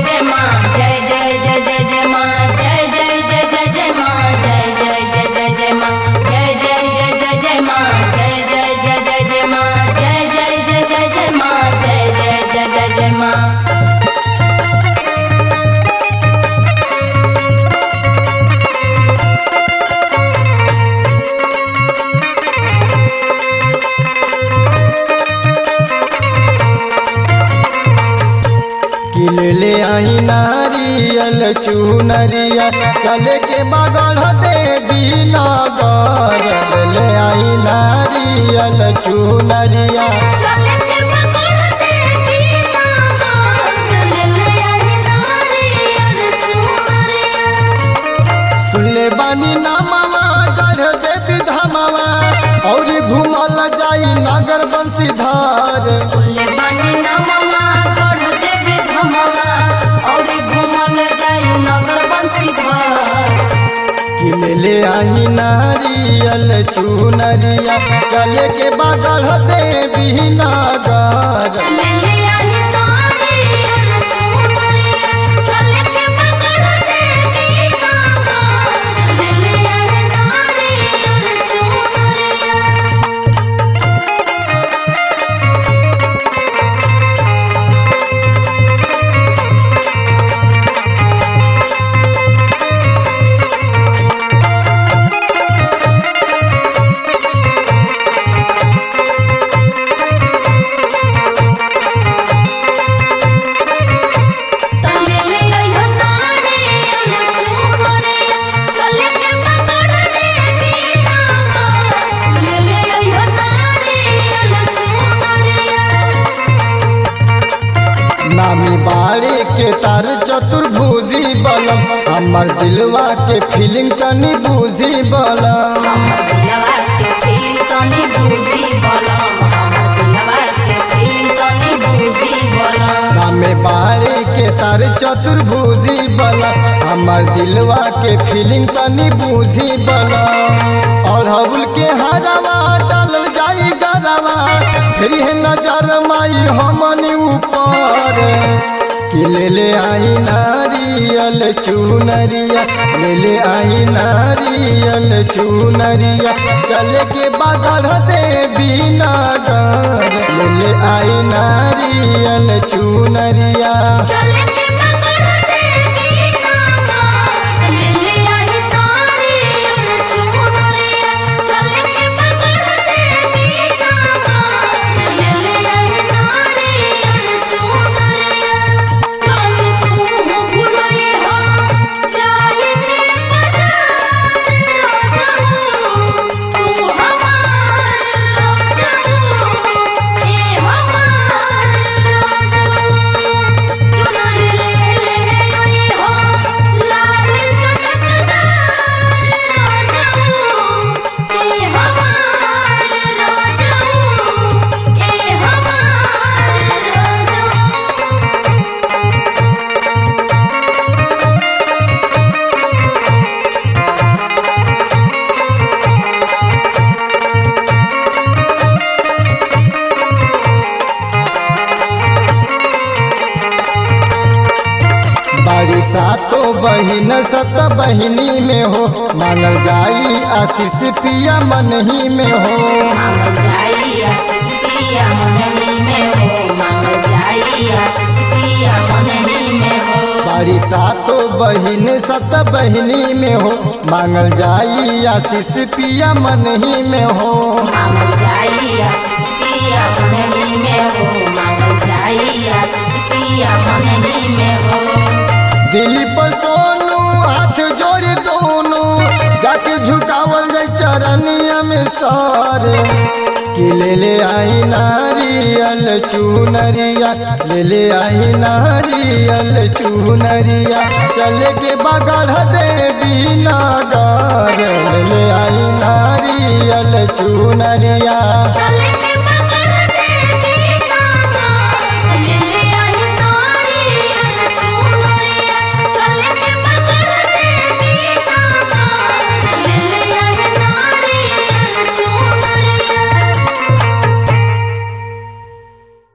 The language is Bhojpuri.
जय माँ जय जय जय जय जय माँ जय जय जय जय जय माँ जय जय जय जय जय माँ जय जय जय जय जय माँ जय जय जय जय जय माँ जय जय जय जय जय माँ जय जय जय जय जय माँ कि ले आई नारियल चुनरिया चले के बगड़ देवी नगर ले आई नारियल चुनरिया चले के बगड़ देवी नगर ले ले आई नारियल चुनरिया सुनले बानी नामवा गढ़ देवी धामवा और घूमल जाई नगर बंशीधार सुनले बानी नमवा गढ़ देवी धमवा और घूमल जाई नगर बंशीधर कि ले ले आई नारियल चुनरिया चले के बगड़ देवी नगर ले ले आई नारियल चुनरिया चले के बगड़ देवी नगर ले ले आई नारियल चुनरिया तले ले आई नारियल चुनरिया चले के बगड़ देवी नगर ले ले आई नारियल चुनरिया नामी बाड़े के तार चतुर्भुजी बलम हमर दिलवा के फीलिंग तनी बूझी बलम दिलवा के फीलिंग तनी बूझी बलम हमर दिलवा के फीलिंग तनी बूझी बलम नामे बाड़े के तार चतुर्भुजी बलम हमर दिलवा के फीलिंग तनी बूझी बलम और हबुल के हरवा डालल जाई गरवा फिर है नजर माई हमनी ऊपर कि ले ले आई नारियल चुनरिया ले ले आई नारियल चुनरिया चल के बगड़ देवी नगर ले ले आई नारियल चुनरिया चले के बगड़ देवी नगर ले ले आई नारियल चुनरिया चले के बगड़ देवी नगर ले ले आई नारियल चुनरिया कल तू भुलई हो चाहे के बजार तू हमार ए हमार चुनर ले ले आई हो लाल चटकदार ए हमार ए हमार बाड़ी सातो बहिन सत बहिनी में हो मांगल जाई आशीष पिया मन ही में हो मांगल जाई आशीष पिया मनही में हो मांगल जाई आशीष पिया मनही में हो बाड़ी सातो बहिन सत बहिनी में हो मांगल जाई आशीष पिया मन ही में हो मांगल जाई आशीष पिया मनही में हो मांगल जाई आशीष पिया मनही में हो दिलीप सोनू हाथ जोड़ी दोनों जाके झुकावल जाए चरनिया में सर कि ले ले आई नारियल चुनरिया ले ले आई नारियल चुनरिया चल के बगड़ देवी नगर ले ले आई नारियल चुनरिया चले